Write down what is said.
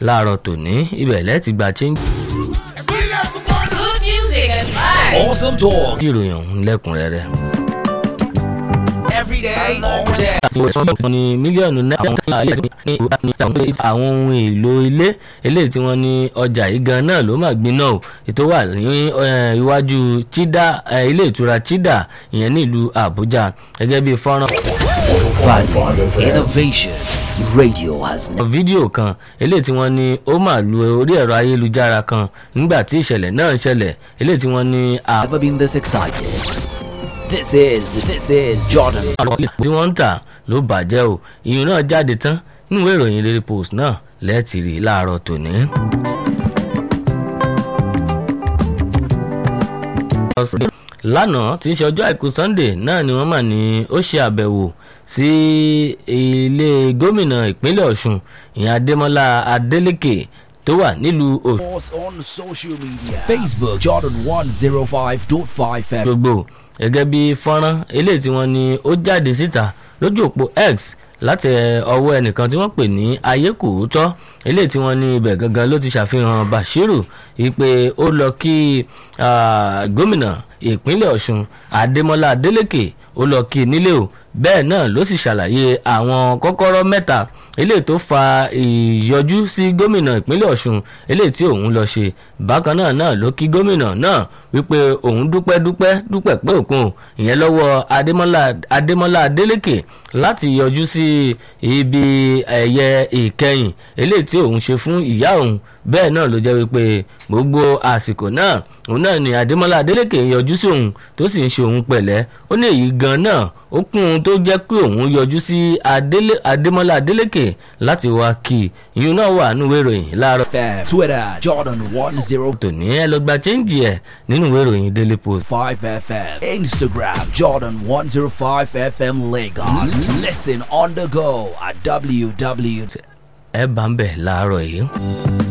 láàárọ̀ tòní ibẹ̀ lẹ́ẹ̀tì gba change Good music and vibes. Awesome talk ìròyìn ọ̀hún lẹ́kùnrẹ́rẹ́. every day, all day. àti wọ́n ní mílíọ̀nù náírà àwọn ilé tí wọ́n ní ìwà ní àwọn ohun èlò ilé eléyìí tí wọ́n ní ọjà yìí gan náà ló máa gbiná o ètò wà ní eh, iwájú chida eh, ilé ìtura chida ìyẹn ní ìlú àbújá gẹ́gẹ́ bí fọ́nrán Value Innovation Radio has never fídíò kan eléyìí tí wọ́n ní ó máa lu orí ẹ̀rọ ayélujára kan nígbà tí ìṣẹ̀lẹ̀ náà ṣẹlẹ̀ eléyìí tí wọ́n ní àwọn been this excited. This is this is Jordan. tí wọ́n ń tà ló bàjẹ́ o ìyún náà jáde tán nínú ìwé ìròyìn daily post náà lẹ́ẹ̀tì rí láàárọ̀ tòní. lánàá tí í ṣe ọjọ́ àìkú sunday náà ni wọ́n mà ní ó ṣe àbẹ̀wò sí ilé gómìnà ìpínlẹ̀ ọ̀ṣun ìyẹn adémọlá adélèké tó wà nílùú òṣù. Us on social media. Facebook Jordan 105.5 FM. gbogbo gẹ́gẹ́ bí fọ́nrán eléyìí tí wọ́n ní ó jáde síta lójú òpó x láti ọwọ́ ẹnìkan tí wọ́n pè ní ayékòótọ́ eléyìí tí wọ́n ní ibẹ̀ gangan ló ti ṣàfihàn bashiru wípé ó lọ kí ah, gómìnà ìpínlẹ̀ ọ̀ṣun adémọlá adélèké ó lọ kí i nílé o bẹ́ẹ̀ náà ló sì ṣàlàyé àwọn kọ́kọ́rọ́ mẹ́ta eléyìí tó fa ìyọjú sí gómìnà ìpínlẹ̀ ọ̀ṣun eléyìí tí òun lọ ṣe bákan náà náà ló kí gómìnà náà wípé òun dúpẹ́ dúpẹ́ dúpẹ́ pé òkun ìyẹn lọ́wọ́ adémọ́lá adémọ́lá adélékè láti yọjú sí ibi ẹ̀yẹ ìkẹyìn eléyìí tí òun ṣe fún ìyá òun bẹ́ẹ̀ náà ló jẹ́ wípé gbogbo àsìkò náà òun náà ni adémọ́lá adélékè ń yọjú sí òun tó sì ń ṣe òun pẹ̀lẹ́ ó ní èyí gan náà ó kún un tó jẹ́ pé òun yọjú sí Adélé- adémọ́lá adélékè láti wá kí i ìyún náà wà nínú ìwé ìròyìn láàárọ̀ FM. Twitter Jordan 105 tòní ẹ lọ gba chẹ́ǹjì ẹ̀ nínú ìwé ìròyìn daily post. FM. Instagram Jordan 105 FM Lagos. Listen on the go at www. ẹ bá ń bẹ̀ láàárọ̀ yìí.